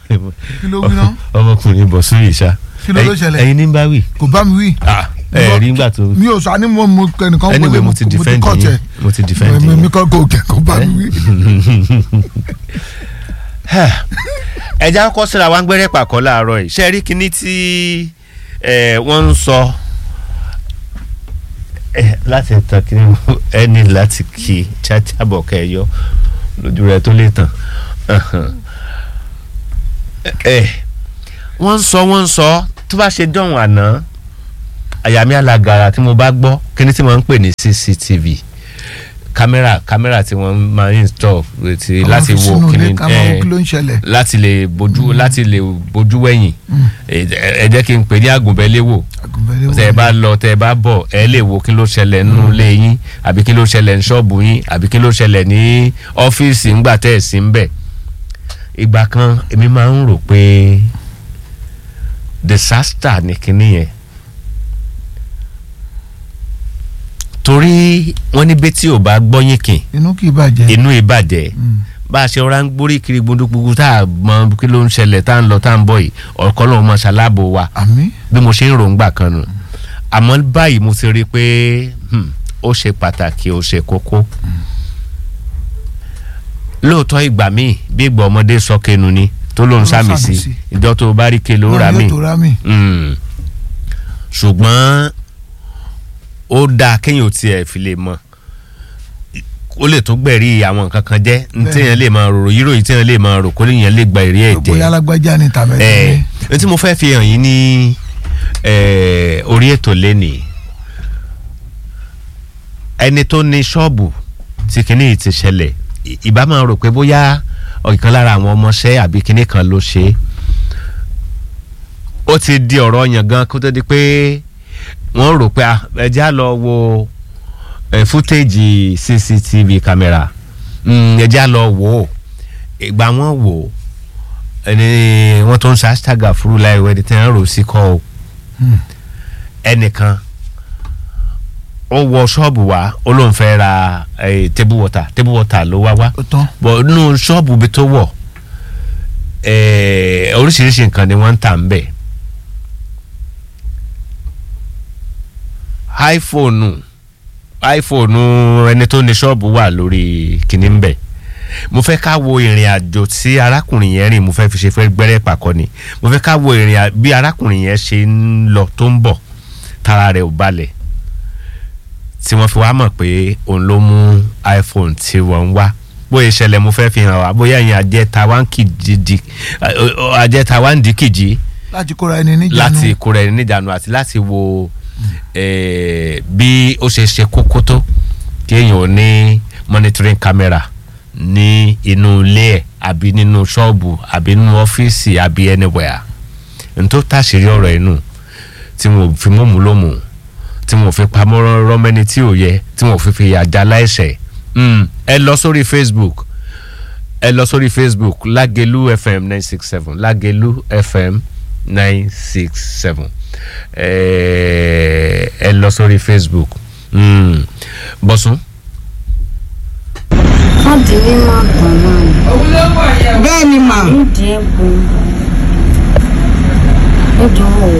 kí ló wí náà ọmọkùnrin bọ̀ sórí ìṣá Kí ló ló ṣẹlẹ̀? ẹyin ní bá wì kò bá mi wí. Ah, ẹ rí ngbà tó mi ò sọ àní mo mo ẹnìkan anyway mo ti defend kọ́ yín tẹ̀. mo ti defend mi yín. mi kọ́ kò kẹ́ kò bá mi wí. ẹja kọ́ síra wa ń gbẹ́rẹ́ pàkọ́ láàárọ̀ yìí ṣe rí kinní tí eh, wọ́n ń sọ eh, láti tàn kí ẹni láti kí chacha bọ̀ kẹyọ lójú rẹ tó lè tàn Eh, wọ́n ń sọ wọ́n ń sọ tó bá ṣe dọ̀hún àná àyà mi alagara tí mo bá gbọ́ kíní tí wọ́n ń pè ní cctv kámẹ́rà kámẹ́rà tí wọ́n máa ń install ti Àwọn láti fi wo sínú ilé kíní ká máa wo eh, kí ló ń ṣẹlẹ̀. láti lè bójú láti lè bójú wẹ̀yìn ẹ ẹ jẹ́ kí n pè ní àgùnbẹ́léwò Àgùnbẹ́lẹ́ tẹ ẹ wò bá lọ tẹ ẹ bá bọ̀ ẹ lè wo kí ló ṣẹlẹ̀ nínú ilé yín àbí kí ló ṣẹlẹ̀ ní ṣọ́ọ̀bù yín àbí kí ló ṣẹlẹ̀ ní ọ́fíìsì ńgbà tẹ́ ẹ̀ sí ń bẹ̀ ìgbà kan èmi máa ń rò pé disaster ni kinní yẹn torí wọ́n ní bẹ́tí ò bá gbọ́yìn kìn inú kì í bàjẹ́. inú ìbàjẹ́ Mm. bá a ṣe ọ̀rá ń gbórí kiri gbódúgbódú tá a mọ kí ló ń ṣẹlẹ̀ tá a ń lọ tá a ń bọ̀ yìí ọ̀kọ́ lọ́wọ́ mọ ṣaláàbò wa àmì bí mo ṣe ń ròǹgbà kan nù àmọ́ báyìí mo ti rí i pé hmm, ó ṣe pàtàkì ó ṣe kókó lóòótọ́ ìgbà míì bí ìgbà ọmọdé sọ kẹnu ni tó ló ń Ló ń sàmì sàmì sí sí. ìjọ tó bá rí kele ó rà mí yóò tó rà mí. Mm. ṣùgbọ́n ó dáa kéèyàn ò tiẹ̀ fi lè mọ̀ ó lè tún gbẹ̀rí àwọn nǹkan kan jẹ́ ní Bẹ́ẹ̀. téèyàn lè máa rò yíròyìn téèyàn lè máa rò kó léèyàn lè gba èrè ẹ̀ bóyá jẹ́ alágbájá ni tàbí ẹ̀ ẹni. ní tí mo fẹ́ fi hàn yín ní eh, orí ètò lẹ́nìí ẹni tó ní ṣọ́ọ̀bù tí kinní yìí ti ṣẹlẹ̀ ì- ìbá máa rò pé bóyá ọ̀kan lára àwọn ọmọọṣẹ́ àbí kinní kan ló ṣe é ó ti di ọ̀rọ̀ yàn gan kó tó di pé wọ́n rò pé ah, ẹ já lọ wo eh, fútéèjì cctv camera Mm, ẹ já lọ wò ó ìgbà wọn wò ó ẹni wọ́n tó ń sa hashtag àfúrú láìwẹ́ ẹni tí wọ́n rò sí kọ́ ọ Hmm. ẹnìkan ó wọ ṣọ́ọ̀bù wá ó lóun fẹ́ ra eh, table water table water ló wá wá ó tán. bọ̀ nínú ṣọ́ọ̀bù bí tó wọ̀ eh, oríṣiríṣi nǹkan ni wọ́n ń tà ń bẹ̀ iphone iphone ẹni tó ní ṣọ́ọ̀bù wà lórí kìíní ń bẹ̀ mo fẹ́ ká wo ìrìn àjò tí arákùnrin yẹn rìn mo fẹ́ fi ṣe fẹ́ gbẹ́rẹ́ pàkọ́ ni mo fẹ́ ká wo ìrìn àjò bí arákùnrin yẹn ṣe ń lọ tó ń bọ̀ tára rẹ̀ ò balẹ̀ tí wọ́n fi wá mọ̀ pé òun ló mú iphone tí wọ́n ń wá bóyá ìṣẹ̀lẹ̀ mo fẹ́ fi hàn wá bóyá ìyẹn àjẹta wá ń kìjì àjẹta wá ń dí kìjì láti kóra ẹni níjànú. láti kóra ẹni níjànú àti láti wo eh, bí ó ṣe ṣe kókó tó kí èèyàn ò ní monitoring camera ní inú ilé ẹ̀ àbí nínú ṣọ́ọ̀bù àbí nínú ọ́fíìsì àbí anywhere n tó tàṣírí ọ̀rọ̀ inú tí mo fi mọ́ mú lómù tí mo fi pamọ́ rọ́mẹ́ni tí ò yẹ tí mo fi fi àjà láìṣẹ̀ Mm, ẹ lọ sórí facebook ẹ lọ sórí facebook lágẹ̀lú fm nine six seven lágẹ̀lú fm nine six seven ẹ lọ sórí facebook Mm, bọ́sùn. káàdì ní máa gbọ̀n náà ni bẹ́ẹ̀ ni mà nídìí ẹ̀bùn ẹ̀dùn ò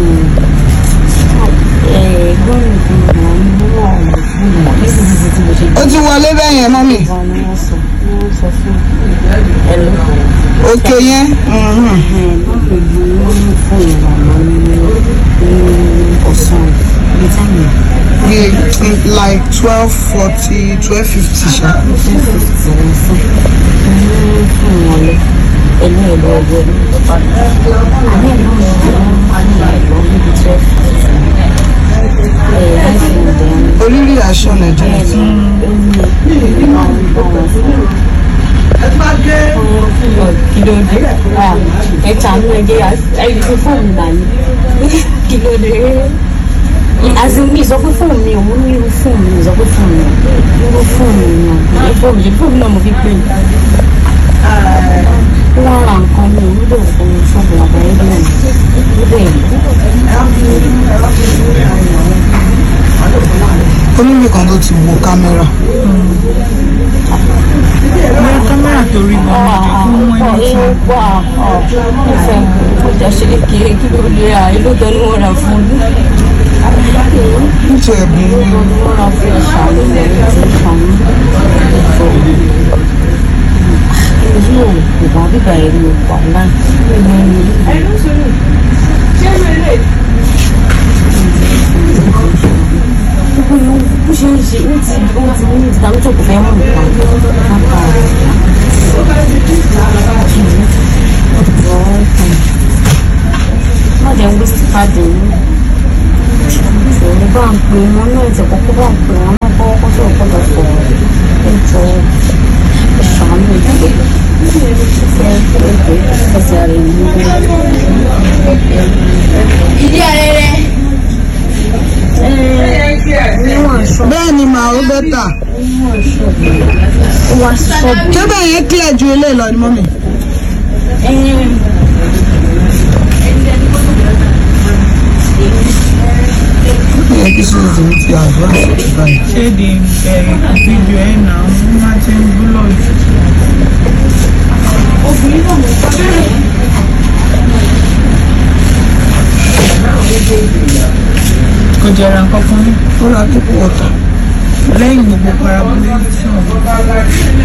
ẹ̀gbọ́n nìkan mọ̀ ń mú ọ̀rọ̀ fún mi nísinsìnyí tí mo ṣe ó ti wọlé bẹ́ẹ̀ yẹn mọ́mì gbà ni wọ́n sọ ni wọ́n sọ fún ẹ̀lú òkè yẹn mhm. báwo ni ní fún ìlànà ní ní ọ̀sán ní táìmù bí like twelve forty twelve fifty ṣá ní fún fífi wọn fún ní fún wọn lọ ẹ̀lú ẹ̀lú ọgbẹ́ ní ìpàdé àní ẹ̀lú ọgbẹ́ ní ẹ̀lú níbi twelve fifty ẹ̀ láìpẹ́ ìdẹ́rùn. orílẹ̀ aṣọ nàìjíríà ti kílódé ẹ̀ka ní ẹ̀jẹ̀ ẹ̀yìn fún fóònù náà ni kílódé àti mi sọ pé fóònù mi òun ní irú fóònù mi sọ pé fóònù mi irú fóònù mi náà ní fóònù yìí fóònù náà mo fi pè é wọ́n ra nǹkan mi ò nílò fún ṣọ́ọ̀bù àgbáyé náà níbẹ̀ onílé kan tó ti wo kámẹ́rà ní kámẹ́rà torí gan mo jẹ́ kó mú ẹni tí mo wà ọ̀ ìfẹ́ ọjà ṣe lè kéré kí ló lè ra ìlú tó ní wọ́n rà fún un. nítorí ẹ̀bùn ìlú tó ní wọ́n rà fún ẹ̀ṣà ló lè rí ti ṣàánú. èyí ò kò bá bíbá ẹ̀rí ọ̀pá náà gbogbo ìlú bó ṣe ń ṣe ó ti ó ti ní ìdánwò kò fẹ́ mú nǹkan lápá má jẹ́ ń wíṣí pàdé ní ìṣòro bá ń pè wọ́n náà ìṣẹ̀ kọ́kọ́ bá ń pè wọ́n náà kọ́ kọ́ sọ̀rọ̀ kọ́ lọ sọ̀rọ̀ ẹ̀jọ̀ ìṣàánú ìdílé ẹsẹ̀ rẹ̀ ní ìdí arẹrẹ níwọ̀n aṣọ bẹ́ẹ̀ ni màá ó bẹ́tà níwọ̀n aṣọ ó wá ṣọ́ọ̀bù ṣé bẹ́ẹ̀ yẹn clear ju eléyìí lọ ni mọ́mì. ó yẹ kí sọ́dọ̀ tèmi ti advance ti báyìí. ṣé di bẹ̀rẹ̀ fídíò ẹ̀ náà wọ́n máa ti ń búlọ̀ jù. kò jẹra kankan ní ó ra kíkú ọ̀tọ̀. lẹ́yìn gbogbo parabolation